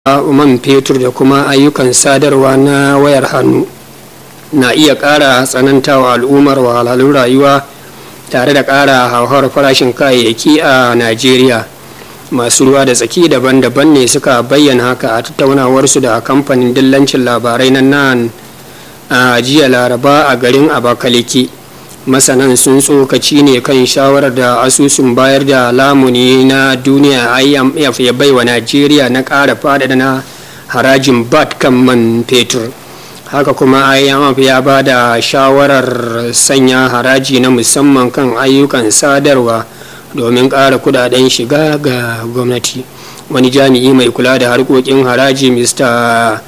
man fetur da kuma ayyukan sadarwa na wayar hannu na iya ƙara tsanantawa al'ummar wahalhalun rayuwa tare da ƙara hauhawar farashin kayayyaki a najeriya masu ruwa da tsaki daban-daban ne suka bayyana haka a tattaunawarsu da kamfanin dillancin labarai na nan a jiya laraba a garin abakaliki masanan sun tsokaci ne kan shawarar da asusun bayar da lamuni na duniya imf ya baiwa najeriya na ƙara faɗaɗa na harajin bat kan man fetur haka kuma imf ya ba da shawarar sanya haraji na musamman kan ayyukan sadarwa domin ƙara kudaden shiga ga gwamnati wani jami'i mai kula da harkokin haraji mr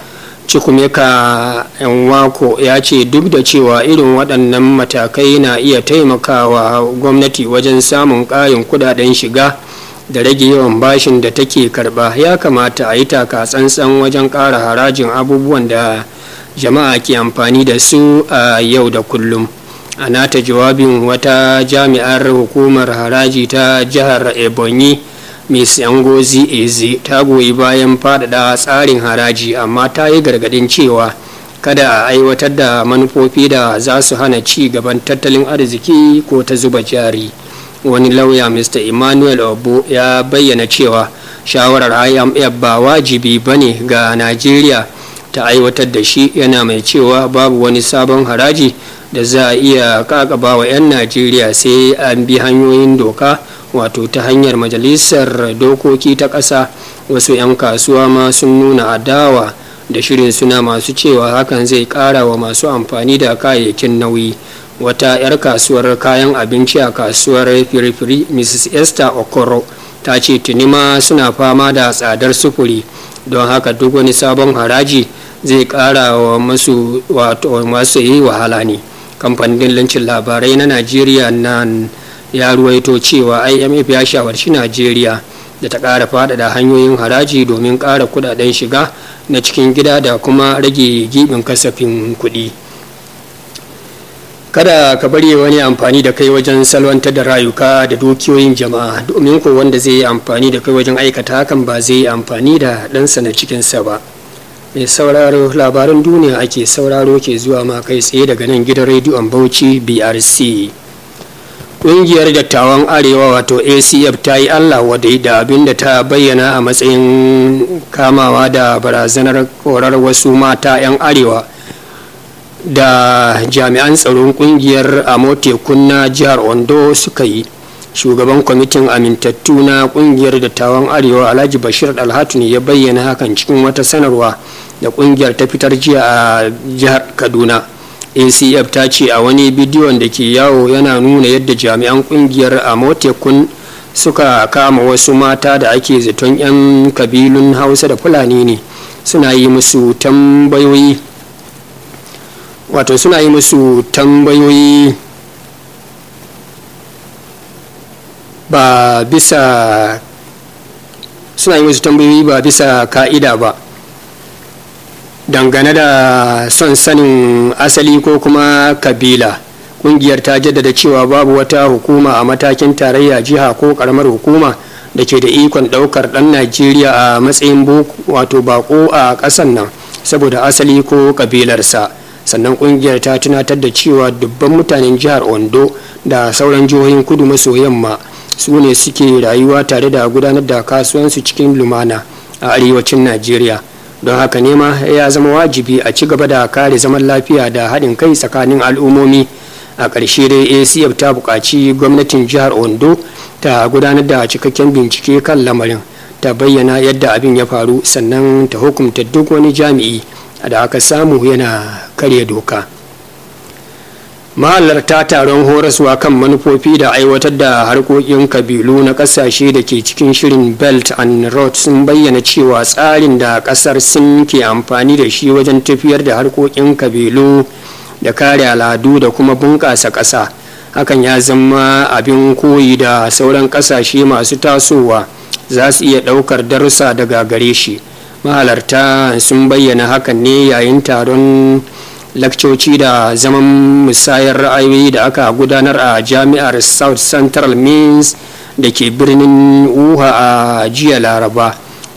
cikumeka wako ya ce duk da cewa irin waɗannan matakai na iya taimakawa gwamnati wajen samun ƙarin kudaden shiga da rage yawan bashin da take karba ya kamata a yi taka tsantsan wajen ƙara harajin abubuwan da jama'a ke amfani da su a yau da kullum a nata jawabin wata jami'ar hukumar haraji ta jihar ebonyi miss yangozi eze ta goyi bayan faɗaɗa tsarin haraji amma ta yi gargaɗin cewa kada a aiwatar da manufofi da za su hana ci gaban tattalin arziki ko ta zuba jari wani lauya mr emmanuel obo ya bayyana cewa shawarar imf ba wajibi ba ne ga najeriya ta aiwatar da shi yana mai cewa babu wani sabon haraji da za a iya kakaba wa 'yan najeriya sai an bi hanyoyin doka wato ta hanyar majalisar dokoki ta ƙasa wasu 'yan kasuwa ma sun nuna adawa da shirin suna masu cewa hakan zai ƙara wa masu amfani da kayayyakin nauyi wata 'yar kasuwar kayan abinci a kasuwar firifiri mrs esther okoro ta ce tuni ma suna fama da tsadar sufuri don haka duk wani sabon haraji zai ƙara wa masu yi wahala ne kamfanin lancin labarai na najeriya nan ya ruwaito cewa imf ya shawarci najeriya da ta ƙara faɗaɗa hanyoyin haraji domin ƙara kudaden shiga na cikin gida da kuma rage gibin kasafin kuɗi kada ka bari wani amfani da kai wajen salwantar da rayuka da dukiyoyin jama'a domin ko wanda zai yi amfani da kai wajen aikata hakan ba zai yi amfani da ɗansa na cikinsa ba mai sauraro labaran duniya ake sauraro ke zuwa ma kai tsaye daga nan gidan rediyon bauchi brc ƙungiyar dattawan arewa wato acf ta yi allah wadai da abin da ta bayyana a matsayin kamawa da barazanar korar wasu mata 'yan arewa da jami'an tsaron ƙungiyar amotekun na jihar ondo suka yi shugaban kwamitin amintattu na ƙungiyar dattawan arewa alhaji bashir alhatu ne ya bayyana hakan cikin wata sanarwa da ƙungiyar ta fitar jiya a jihar kaduna acf ta ce a wani bidiyon da ke yawo yana nuna yadda jami'an kungiyar a motekun suka kama wasu mata da ake zaton 'yan kabilun hausa da fulani ne suna yi musu tambayoyi wato suna yi musu tambayoyi ba bisa suna yi musu tambayoyi ba bisa ka'ida ba dangane da son sanin asali ko kuma kabila kungiyar ta jaddada cewa babu wata hukuma a matakin tarayya jiha ko karamar hukuma da ke da ikon daukar dan najeriya a matsayin wato bako a kasan nan saboda asali ko kabilarsa sannan kungiyar ta tunatar da cewa dubban mutanen jihar ondo da sauran jihohin kudu maso yamma su ne suke rayuwa tare da gudanar da kasuwansu cikin lumana a arewacin najeriya don haka nema ya zama wajibi a ci gaba da kare zaman lafiya da haɗin kai tsakanin al'ummomi a ƙarshe dai acf ta buƙaci gwamnatin jihar ondo ta gudanar da cikakken bincike kan lamarin ta bayyana yadda abin ya faru sannan ta hukumta duk wani jami'i da aka samu yana karya doka mahalarta taron horaswa kan manufofi da aiwatar da harkokin kabilu na kasashe da ke cikin shirin belt and road sun bayyana cewa tsarin da kasar sin ke amfani da shi wajen tafiyar da harkokin kabilu da kare al'adu da kuma bunƙasa ƙasa hakan ya zama abin koyi da sauran ƙasashe masu tasowa za su iya ɗaukar darussa daga gare shi mahalarta sun bayyana hakan ne yayin taron lakcoci da zaman musayar ra'ayoyi da aka gudanar a jami'ar south central means da ke birnin uha a jiya laraba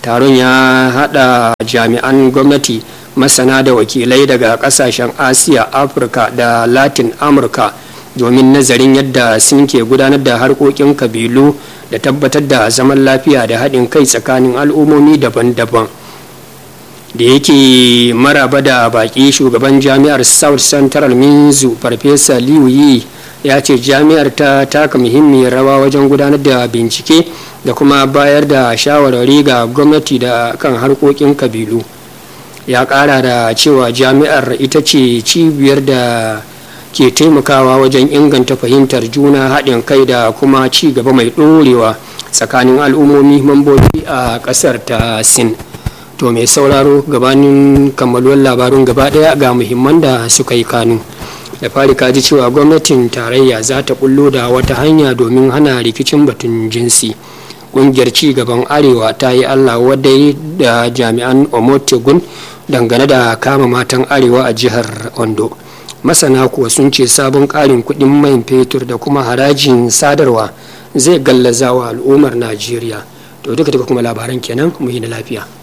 taron ya hada jami'an gwamnati masana da wakilai daga kasashen asiya afirka da latin amurka domin nazarin yadda sun ke gudanar da harkokin kabilu da tabbatar da zaman lafiya da haɗin kai tsakanin al'ummomi daban-daban da yake maraba da baƙi shugaban jami'ar south central minzu farfesa liu yi ya ce jami'ar ta taka muhimmiyar rawa wajen gudanar da bincike da kuma bayar da shawarwari ga gwamnati da kan harkokin kabilu ya ƙara da cewa jami'ar ita ce cibiyar da ke taimakawa wajen inganta fahimtar juna haɗin kai da kuma ci gaba mai ɗorewa tsakanin al'ummomi mambobi a ƙasar ta sin to mai sauraro gabanin kammaluwar labarun gaba ɗaya ga muhimman da suka yi kanu da fari kaji cewa gwamnatin tarayya za ta bullo da wata hanya domin hana rikicin batun jinsi ƙungiyar ci gaban arewa ta yi allah wadai da jami'an omotegun dangane da kama matan arewa a jihar ondo masana kuwa sun ce sabon ƙarin kuɗin man fetur da kuma harajin sadarwa zai gallaza wa al'ummar najeriya to duka duka kuma labaran kenan mu yi na lafiya